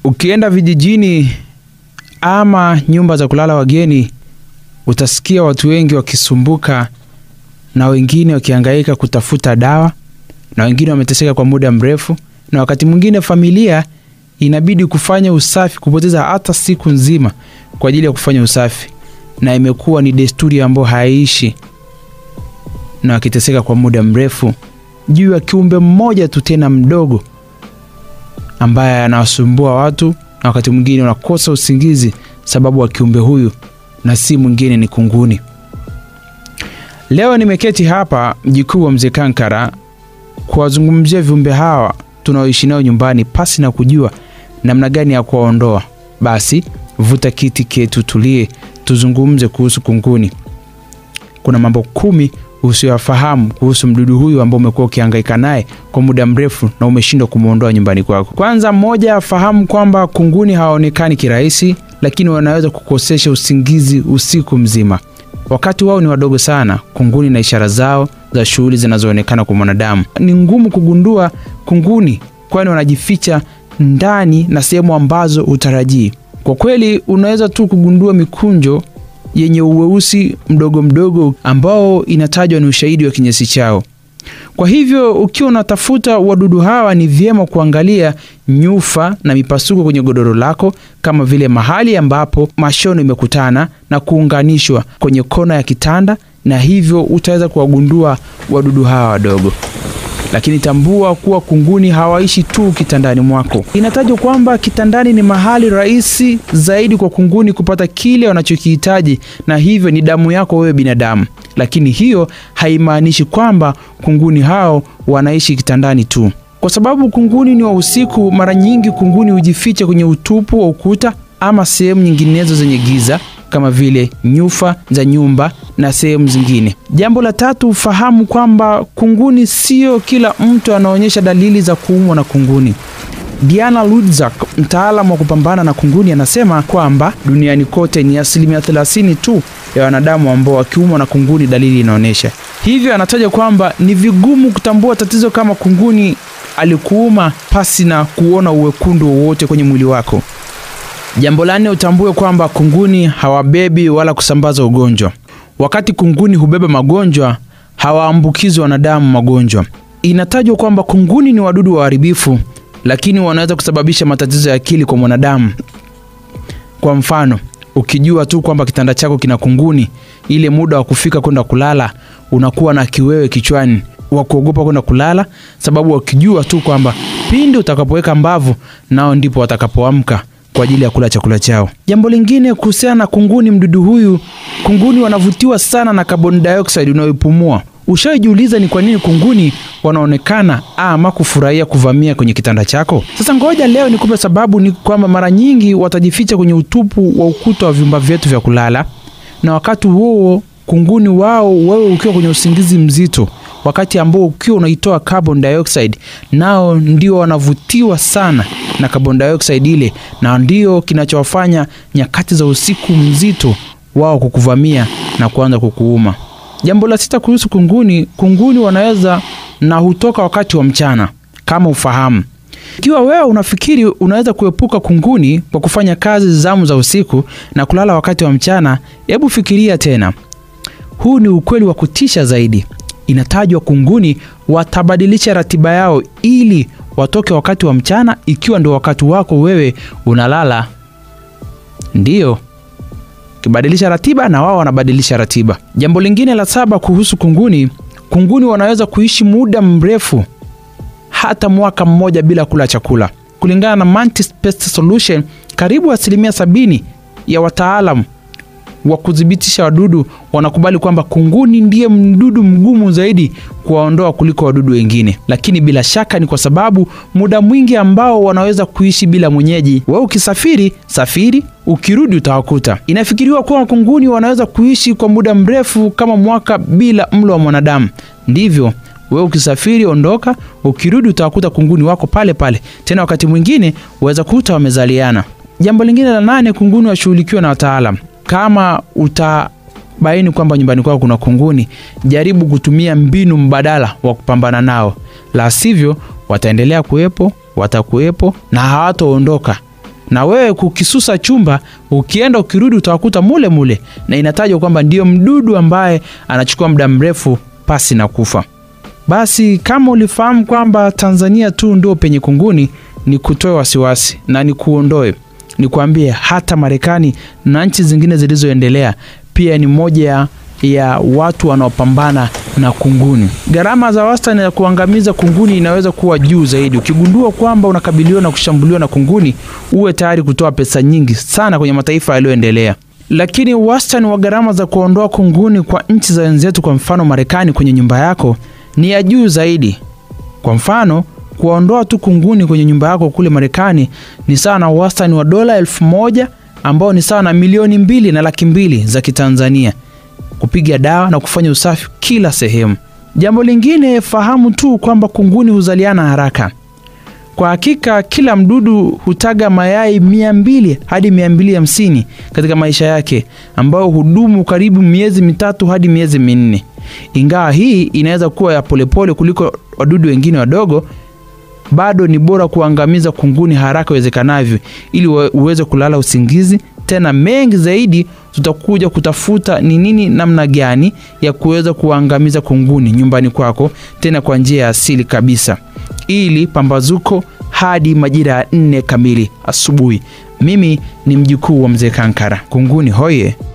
Ukienda vijijini ama nyumba za kulala wageni, utasikia watu wengi wakisumbuka na wengine wakihangaika kutafuta dawa na wengine wameteseka kwa muda mrefu, na wakati mwingine familia inabidi kufanya usafi, kupoteza hata siku nzima kwa ajili ya kufanya usafi, na imekuwa ni desturi ambayo haiishi, na wakiteseka kwa muda mrefu juu ya kiumbe mmoja tu tena mdogo ambaye anawasumbua watu, na wakati mwingine unakosa usingizi sababu wa kiumbe huyu, na si mwingine ni kunguni. Leo nimeketi hapa mji kuu wa Mzee Kankara kuwazungumzia viumbe hawa tunaoishi nao nyumbani pasi na kujua namna gani ya kuwaondoa. Basi vuta kiti ketu, tulie, tuzungumze kuhusu kunguni. Kuna mambo kumi usiyoyafahamu kuhusu mdudu huyu ambao umekuwa ukihangaika naye kwa muda mrefu na umeshindwa kumwondoa nyumbani kwako. Kwanza, mmoja, fahamu kwamba kunguni hawaonekani kirahisi, lakini wanaweza kukosesha usingizi usiku mzima. Wakati wao ni wadogo sana, kunguni na ishara zao za shughuli zinazoonekana kwa mwanadamu. Ni ngumu kugundua kunguni, kwani wanajificha ndani na sehemu ambazo hutarajii. Kwa kweli, unaweza tu kugundua mikunjo yenye uweusi mdogo mdogo ambao inatajwa ni ushahidi wa kinyesi chao. Kwa hivyo ukiwa unatafuta wadudu hawa, ni vyema kuangalia nyufa na mipasuko kwenye godoro lako, kama vile mahali ambapo mashono imekutana na kuunganishwa kwenye kona ya kitanda, na hivyo utaweza kuwagundua wadudu hawa wadogo. Lakini tambua kuwa kunguni hawaishi tu kitandani mwako. Inatajwa kwamba kitandani ni mahali rahisi zaidi kwa kunguni kupata kile wanachokihitaji, na hivyo ni damu yako wewe binadamu. Lakini hiyo haimaanishi kwamba kunguni hao wanaishi kitandani tu, kwa sababu kunguni ni wa usiku. Mara nyingi kunguni hujificha kwenye utupu wa ukuta ama sehemu nyinginezo zenye giza kama vile nyufa za nyumba na sehemu zingine. Jambo la tatu, fahamu kwamba kunguni sio kila mtu anaonyesha dalili za kuumwa na kunguni. Diana Ludzak, mtaalamu wa kupambana na kunguni, anasema kwamba duniani kote ni asilimia 30 tu ya wanadamu ambao wakiumwa na kunguni dalili inaonyesha hivyo. Anataja kwamba ni vigumu kutambua tatizo kama kunguni alikuuma pasi na kuona uwekundu wowote kwenye mwili wako. Jambo la nne, utambue kwamba kunguni hawabebi wala kusambaza ugonjwa. Wakati kunguni hubeba magonjwa, hawaambukizi wanadamu magonjwa. Inatajwa kwamba kunguni ni wadudu waharibifu, lakini wanaweza kusababisha matatizo ya akili kwa mwanadamu. Kwa mfano, ukijua tu kwamba kitanda chako kina kunguni, ile muda wa kufika kwenda kulala unakuwa na kiwewe kichwani wa kuogopa kwenda kulala, sababu wakijua tu kwamba pindi utakapoweka mbavu, nao ndipo watakapoamka kwa ajili ya kula chakula chao. Jambo lingine kuhusiana na kunguni, mdudu huyu, kunguni wanavutiwa sana na carbon dioxide unayoipumua. Ushajiuliza ni kwa nini kunguni wanaonekana ama kufurahia kuvamia kwenye kitanda chako? Sasa ngoja leo nikupe sababu. Ni kwamba mara nyingi watajificha kwenye utupu wa ukuta wa vyumba vyetu vya kulala, na wakati huo kunguni wao, wewe ukiwa kwenye usingizi mzito, wakati ambao ukiwa unaitoa carbon dioxide, nao ndio wanavutiwa sana na carbon dioxide ile, na ndio kinachowafanya nyakati za usiku mzito wao kukuvamia na kuanza kukuuma. Jambo la sita kuhusu kunguni, kunguni wanaweza na hutoka wakati wa mchana kama ufahamu. Ikiwa wewe unafikiri unaweza kuepuka kunguni kwa kufanya kazi zamu za usiku na kulala wakati wa mchana, hebu fikiria tena. Huu ni ukweli wa kutisha zaidi. Inatajwa kunguni watabadilisha ratiba yao ili watoke wakati wa mchana, ikiwa ndio wakati wako wewe unalala. Ndiyo, ukibadilisha ratiba na wao wanabadilisha ratiba. Jambo lingine la saba kuhusu kunguni, kunguni wanaweza kuishi muda mrefu, hata mwaka mmoja bila kula chakula. Kulingana na Mantis Pest Solution, karibu asilimia sabini ya wataalamu wa kudhibitisha wadudu wanakubali kwamba kunguni ndiye mdudu mgumu zaidi kuwaondoa kuliko wadudu wengine, lakini bila shaka ni kwa sababu muda mwingi ambao wanaweza kuishi bila mwenyeji. Wewe ukisafiri safiri, ukirudi utawakuta. Inafikiriwa kuwa kunguni wanaweza kuishi kwa muda mrefu kama mwaka bila mlo wa mwanadamu. Ndivyo wewe ukisafiri, ondoka, ukirudi utawakuta kunguni wako pale pale, tena wakati mwingine waweza kuta wamezaliana. Jambo lingine la nane, kunguni washughulikiwa na wataalamu. Kama utabaini kwamba nyumbani kwako kuna kunguni, jaribu kutumia mbinu mbadala wa kupambana nao, la sivyo wataendelea kuwepo, watakuwepo na hawataondoka, na wewe kukisusa chumba, ukienda ukirudi utawakuta mule mule, na inatajwa kwamba ndio mdudu ambaye anachukua muda mrefu pasi na kufa. Basi kama ulifahamu kwamba Tanzania tu ndio penye kunguni, ni kutoe wasiwasi na ni kuondoe, ni kuambie hata Marekani na nchi zingine zilizoendelea pia ni moja ya watu wanaopambana na kunguni. Gharama za wastani ya kuangamiza kunguni inaweza kuwa juu zaidi. Ukigundua kwamba unakabiliwa na kushambuliwa na kunguni, uwe tayari kutoa pesa nyingi sana kwenye mataifa yaliyoendelea. Lakini wastani wa gharama za kuondoa kunguni kwa nchi za wenzetu, kwa mfano Marekani, kwenye nyumba yako ni ya juu zaidi. Kwa mfano, kuondoa tu kunguni kwenye nyumba yako kule Marekani ni sawa na wastani wa dola elfu moja ambao ni sawa na milioni mbili na laki mbili za Kitanzania kupiga dawa na kufanya usafi kila sehemu. Jambo lingine, fahamu tu kwamba kunguni huzaliana haraka. Kwa hakika kila mdudu hutaga mayai mia mbili hadi mia mbili hamsini katika maisha yake, ambayo hudumu karibu miezi mitatu hadi miezi minne. Ingawa hii inaweza kuwa ya polepole kuliko wadudu wengine wadogo, bado ni bora kuangamiza kunguni haraka iwezekanavyo, ili uweze kulala usingizi. Tena mengi zaidi tutakuja kutafuta ni nini, namna gani ya kuweza kuangamiza kunguni nyumbani kwako, tena kwa njia ya asili kabisa, ili pambazuko hadi majira ya nne kamili asubuhi. Mimi ni mjukuu wa mzee Kankara. Kunguni hoye!